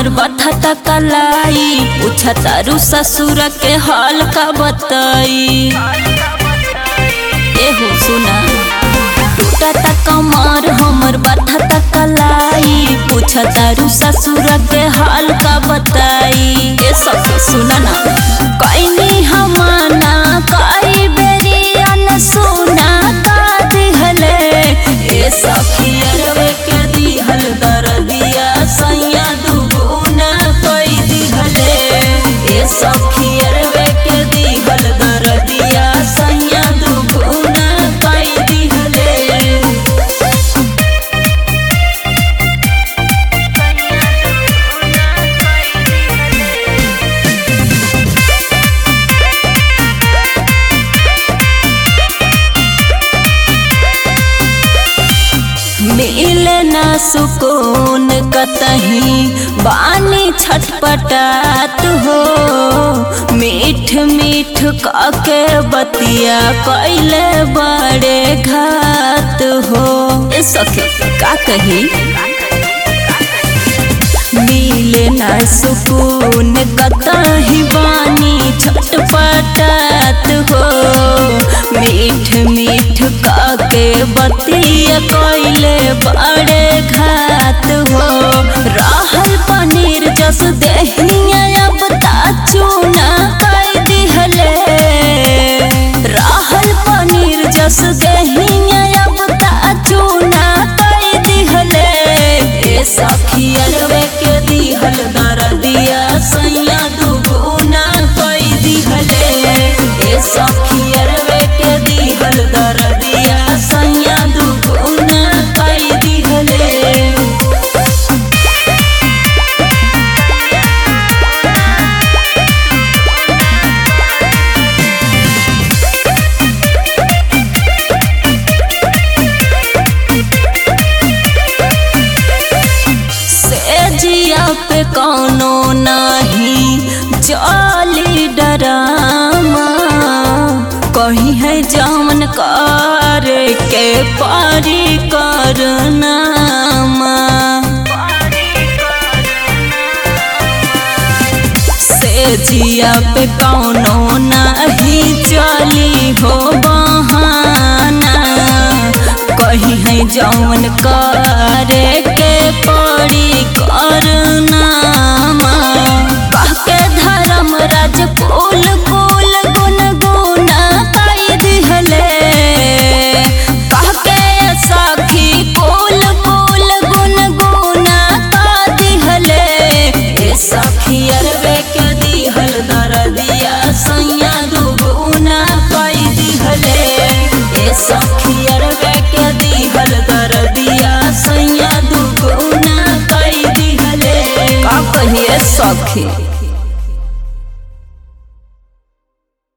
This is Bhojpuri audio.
हमर बठता कलाई पूछा तारू ससुर के हाल का बताई एहो सुना टूटा कमर हमर बठता कलाई पूछा तारू ससुर के हाल का बताई ए सब सुना ना कईनी हमाना कई बेरी अन सुना का दिहले ए सखियरवे के दिहल दरदिया सैया दुगुना कई दिहले ए सखियरवे के दिहल दरदिया सैया दुगुना कई दिहले मिले ना सुकून कतही बानी छटपटात हो मीठ मीठ काके बतिया कैले बड़े घात हो ए सखी का कही मिले ना सुकून कतही बानी छटपटात हो मीठ मीठ काके बतिया कैले बड़े घात हो रहल पनीर जस दहिया अब चूना कई दिहले रहल पनीर जस दहिया अब चूना कई दिहले ए सखियरवे के दिहल दरदिया सैया दुगुना कई दिहले ए सखियरवे के दिहल दरदिया सैया दुगुना कई दिहले सेजिया पे कौनो नाही जाली डरामा कही है जामन कर के पारी करनामा सेजिया पे कौनो नाही चली हो बहाना कही है जौन करे के पड़ी करनामा कहके धर्म राज कुल कुल गुन गुना कई दिहले कहके सखी कुल कुल गुन गुना का दिहले ए सखी अरवे के दिहल दरदिया सैया दुगुना कई दिहले ए सखी अरवे के दिहल दरदिया सैया दुगुना कई दिहले का कहिए सखी